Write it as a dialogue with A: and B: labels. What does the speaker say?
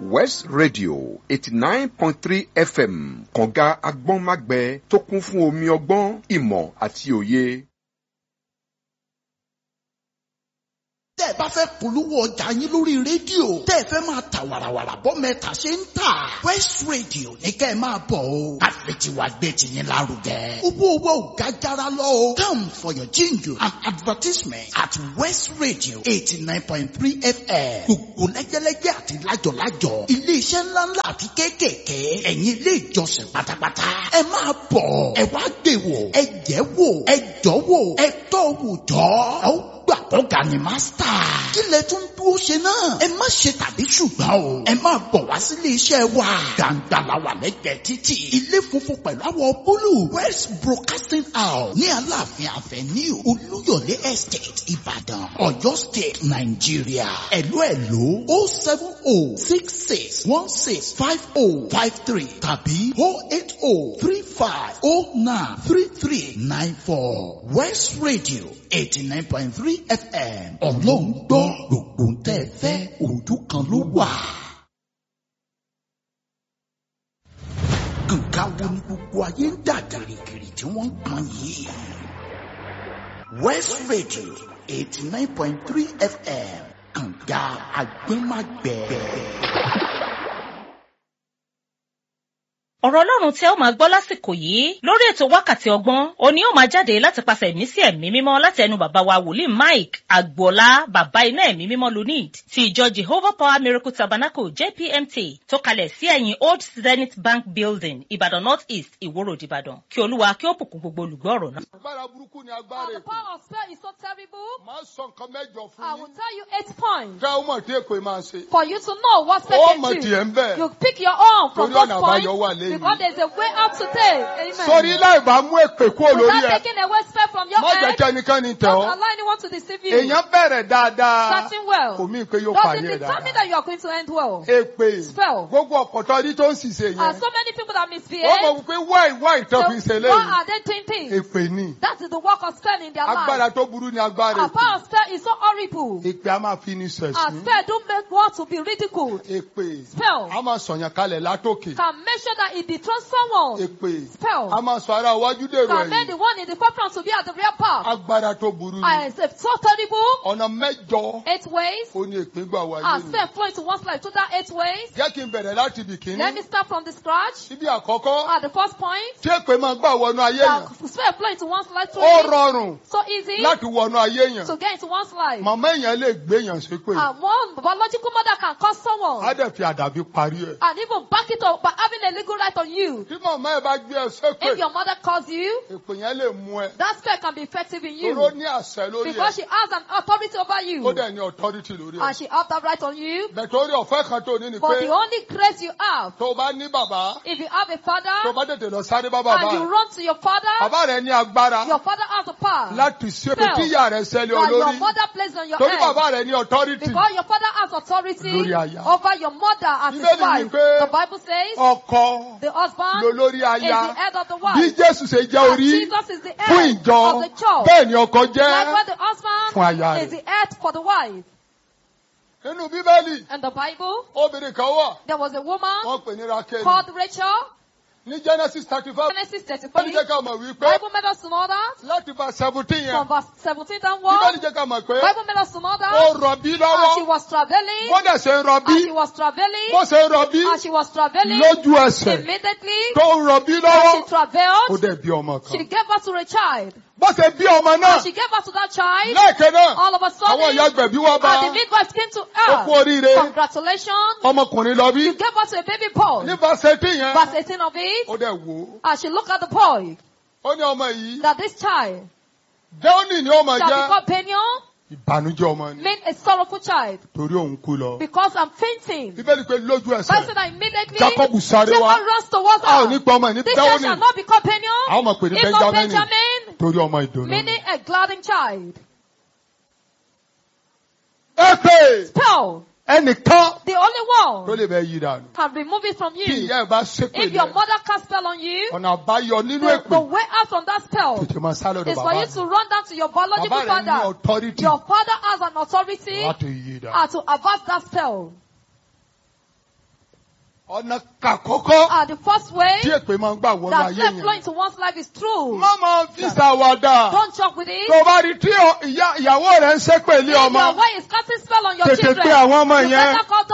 A: west radio eighty nine point three fm kànga agbọ́nmágbẹ tó kún fún omi ọgbọ́n ìmọ̀ àti òye.
B: tẹ́ ẹ bá fẹ́ polówó ọjà yín lórí rédíò tẹ́ ẹ fẹ́ máa ta wàràwàrà bọ́ mẹ́ta ṣe ń tà west radio ní kẹ́ ẹ máa bọ̀ o àfẹtiwa gbé tiyín lárugẹ owó owó ò ga jara lọ o come for your jingle and advertisement at west radio eighty nine point three fm gbogbo lẹ́gẹ́lẹ́gẹ́ àti lájọ̀lájọ̀ iléeṣẹ́ ńláńlá àti kéékèèké ẹ̀yin ilé ìjọsìn pátápátá ẹ máa bọ̀ ẹ wá gbé wò ẹ jẹ́ wò ẹ jọ́ wò ẹ tọ́ wò jọ́ ẹ ó gbà kọ́ga ni mástà. kí lẹ tún dúró ṣe náà. ẹ má ṣe tàbí ṣùgbọ́n o. ẹ máa bọ̀ wá sílé iṣẹ́ wa. gbàǹgbà la wà lẹ́gbẹ̀ẹ́ títì. ilé funfun pẹ̀lú àwọ̀ búlù. west broadcasting house ní aláàfin avenue olúyọ̀lé estate ìbàdàn ọ̀yọ́ state nàìjíríà. ẹ̀lú ẹ̀lú o seven o six six one six five o five three tàbí o eight o three five o nine three three nine four west radio eighty nine point three fm ọlọ́run gbọ́ gbogbo ń tẹ́ ẹ fẹ́ ojú kan ló wà. nǹkan wo ni gbogbo ayé ń dà gìrìgìrì tí wọ́n ń pọn yìí. west radio eighty nine point three fm kànga agbẹ́magbẹ́.
C: ọ̀rọ̀ ọlọ́run tí ẹ ó máa gbọ́ lásìkò yìí lórí ètò wákàtí ọgbọ́n òní ó máa jáde láti pàṣẹ ẹ̀mí sí ẹ̀mí mímọ́ láti ẹnu bàbá wa wòlíì mike agboola bàbá iná ẹ̀mí mímọ́ lunid ti ìjọ jehovah power miracle tabernacle jpmt tó kalẹ̀ sí ẹ̀yìn old zenith bank building ìbàdàn north east ìwòrò ìbàdàn kí olúwa kí ó bùkún gbogbo olùgbọ́ ọ̀rọ̀ náà.
D: agbára burúkú ni
E: Oh,
D: agbára
E: the
D: èpè
E: power of spell is so terrible.
D: máa sọ nǹkan mẹ́jọ
E: I
D: fún
E: will
D: yín
E: tell you eight points
D: kẹ́ ó mọ̀ tí èpè máa ṣe.
E: for you to know what spell
D: ó
E: can
D: mọ̀
E: do.
D: tiẹ̀ ń bẹ̀.
E: You pick your own from
D: Torí
E: those
D: ọ̀nà
E: points
D: àbáyọ wà lẹ́yìn.
E: because there's a way out today. Amen.
D: sórí láì bá mú èpè kúrò lórí
E: Without
D: ẹ
E: taking away spell from your
D: má jẹ́
E: head,
D: kí ẹnikẹ́ni tẹ̀
E: don't
D: ọ́.
E: allow anyone to deceive you.
D: èèyàn bẹ̀rẹ̀ dáadáa
E: Starting well.
D: kò mí pé yóò
E: Does
D: parí
E: it
D: ẹ̀
E: determine
D: dáadáa.
E: that you are going to end well?
D: èpè
E: Spell.
D: gbogbo ọ̀pọ̀tọ́ ọdí tó ń ṣiṣẹ́
E: And
D: yẹn
E: so many people that
D: ó
E: misbehave,
D: mọ̀ wípé wáì wáì tó fi ṣe
E: so why
D: léyìí
E: are they doing things?
D: èpè ni
E: That is the work of spell in their
D: agbára
E: life.
D: tó burú ni agbára
E: Our power of spell is so horrible.
D: èpè èpè a máa fi ní
E: And
D: sẹ̀sìn
E: spell don't make one to be ridiculed.
D: èpè
E: Spell
D: a máa sọ̀yàn kalẹ̀ látòkè
E: can make sure that it dethrones someone.
D: èpè
E: Spell
D: a máa sọ ara iwájú dèrò
E: can make the
D: ẹ̀yìn
E: one in the forefront to be at the rear part.
D: agbára tó burú ni
E: And it's so terrible.
D: ọ̀nà mẹ́jọ
E: Eight ways.
D: ó ní èpè gbà wáyé
E: And
D: ni
E: spell flow into one's life through that eight ways.
D: jẹ́ kí n bẹ̀rẹ̀ láti ibì
E: Let me
D: kíní
E: start from the scratch.
D: síbi àkọ́kọ́
E: At the first point,
D: tí èpè máa gbà wọnú ayé yẹn
E: that spell flow into one's life through
D: ó
E: it.
D: rọrùn
E: So easy
D: láti wọnú ayé yẹn
E: to get into one's life.
D: màmá èèyàn lè gbé èèyàn ṣépè
E: And one biological mother can cause
D: á
E: someone
D: dẹ̀ fi àdàbí parí ẹ̀
E: and even back it up by having a legal right on you.
D: tí màmá ẹ̀ bá gbé ẹ ṣépè
E: If your mother calls you,
D: èpè yẹn lè mú ẹ
E: that spell can be effective in
D: toró
E: you
D: ní àṣẹ lórí
E: because
D: ẹ
E: she has an authority over
D: ó
E: you
D: dẹ̀ ní authority lórí ẹ
E: and she has that right on you.
D: bẹ̀tẹ̀ orí ọ̀fẹ́ kan tó ní ni
E: But
D: pé
E: the only grace you have,
D: tó o bá ní bàbá
E: if you have a
D: tó o
E: father
D: bá tètè lọ sáré bá bàbá
E: and you
D: ẹ
E: run to your father,
D: bàbá rẹ ní agbára
E: your father has the power
D: láti ṣépè
E: Spell.
D: tí ìyá rẹ ṣẹlẹ̀
E: that your
D: olórí
E: mother placed on your
D: torí
E: head.
D: bàbá rẹ ní authority
E: Because your father has authority
D: Lórí aya.
E: over your mother as his
D: Bíbélì
E: wife.
D: wípé
E: The Bible says
D: ọkọ
E: the husband
D: lolórí
E: is the
D: aya
E: head of the
D: bí
E: wife.
D: jésù ṣe jẹ́
E: And
D: orí
E: Jesus is the
D: fún
E: head
D: ìjọ
E: of the church.
D: bẹ́ẹ̀ ni ọkọ jẹ́
E: Likewise, the
D: fún aya
E: husband
D: rẹ̀.
E: is the head for the wife.
D: nínú bíbélì
E: In the Bible,
D: obìnrin kan wà
E: there was a woman
D: wọ́n pè ní rákẹ́lì
E: called Rachel.
D: ní genesis thirty five
E: Genesis
D: bíbélì
E: 33.
D: jẹ́ ká mọ̀ wípé
E: Bible made us to know that
D: láti bá seventeen yẹn
E: from verse 17
D: bíbélì
E: downwards.
D: jẹ́ ká mọ̀ pé
E: Bible made us to know
D: ó
E: that
D: rọbí
E: as she
D: lọ́wọ́
E: was traveling,
D: bó dẹ̀ ṣe ń rọbí
E: as she was traveling,
D: bó ṣe ń rọbí
E: as she was traveling,
D: lójú ẹsẹ̀
E: immediately
D: tó ń rọbí
E: as
D: lọ́wọ́
E: she
D: ó
E: traveled,
D: dẹ̀ bí ọmọ
E: she
D: kan
E: gave birth to a child.
D: bó ṣe bí ọmọ náà
E: As she gave birth to that child,
D: lẹ́ẹ̀kan náà
E: all of a
D: àwọn ìyá
E: sudden,
D: gbẹ̀bí wá bá
E: and the midwife came to
D: ó kú
E: her.
D: oríire
E: Congratulations,
D: ọmọkùnrin lọ bí
E: you gave birth to a baby boy.
D: ní fásitì yẹn
E: Verse 18 of it,
D: ó dẹ̀ wò ó
E: as she looked at the boy,
D: ó ní ọmọ yìí
E: that this child
D: déónì ni ó máa
E: shall
D: jẹ́
E: become Peniel,
D: ìbànújẹ́ ọmọ ni
E: mean a sorrowful child,
D: torí òun kú lọ.
E: because I'm fainting.
D: bíbélì pé lójú
E: Bible
D: ẹsẹ̀
E: said that immediately,
D: jacob sáré wá
E: Jacob runs towards
D: a ò ní
E: her.
D: pa ọmọ ẹ̀ ní
E: This child
D: déónì
E: shall not become Peniel,
D: àwọn ọmọ pè ní
E: if not
D: benjamin
E: Benjamin,
D: torí ọmọ ìdùnnú.
E: meaning a gladdened child.
D: èpè
E: Spell,
D: ẹnìkan
E: the only
D: tó
E: one
D: lè bẹ yí dànù.
E: can remove it from
D: kí
E: you.
D: ìyá ẹ̀ bá ṣépè
E: If your
D: yẹn
E: mother cast spell on you,
D: ọ̀nà àbáyọ nínú
E: the,
D: èpè
E: the way out from that spell
D: tètè máa sá lọ́dọ̀
E: is for
D: bàbá
E: you
D: rẹ̀.
E: to run down to your biological
D: bàbá rẹ̀ ní
E: father.
D: authority
E: Your father has an authority
D: láti yí dànù.
E: uh, to avert that spell.
D: ọ̀nà kàkọ́kọ́
E: Uh, the first way
D: tí èpè máa ń gbà wọnú
E: that
D: ayé
E: death flow
D: yẹn.
E: into one's life is true.
D: má máa fi ṣàwàdà.
E: Don't joke with it.
D: tó bá rí tí ọ- ìyá- ìyàwó rẹ̀ ń ṣépè lé
E: If
D: ọmọ.
E: your wife is casting spell on your
D: Tètè
E: children,
D: pe àwọn ọmọ
E: you
D: yẹn.
E: better call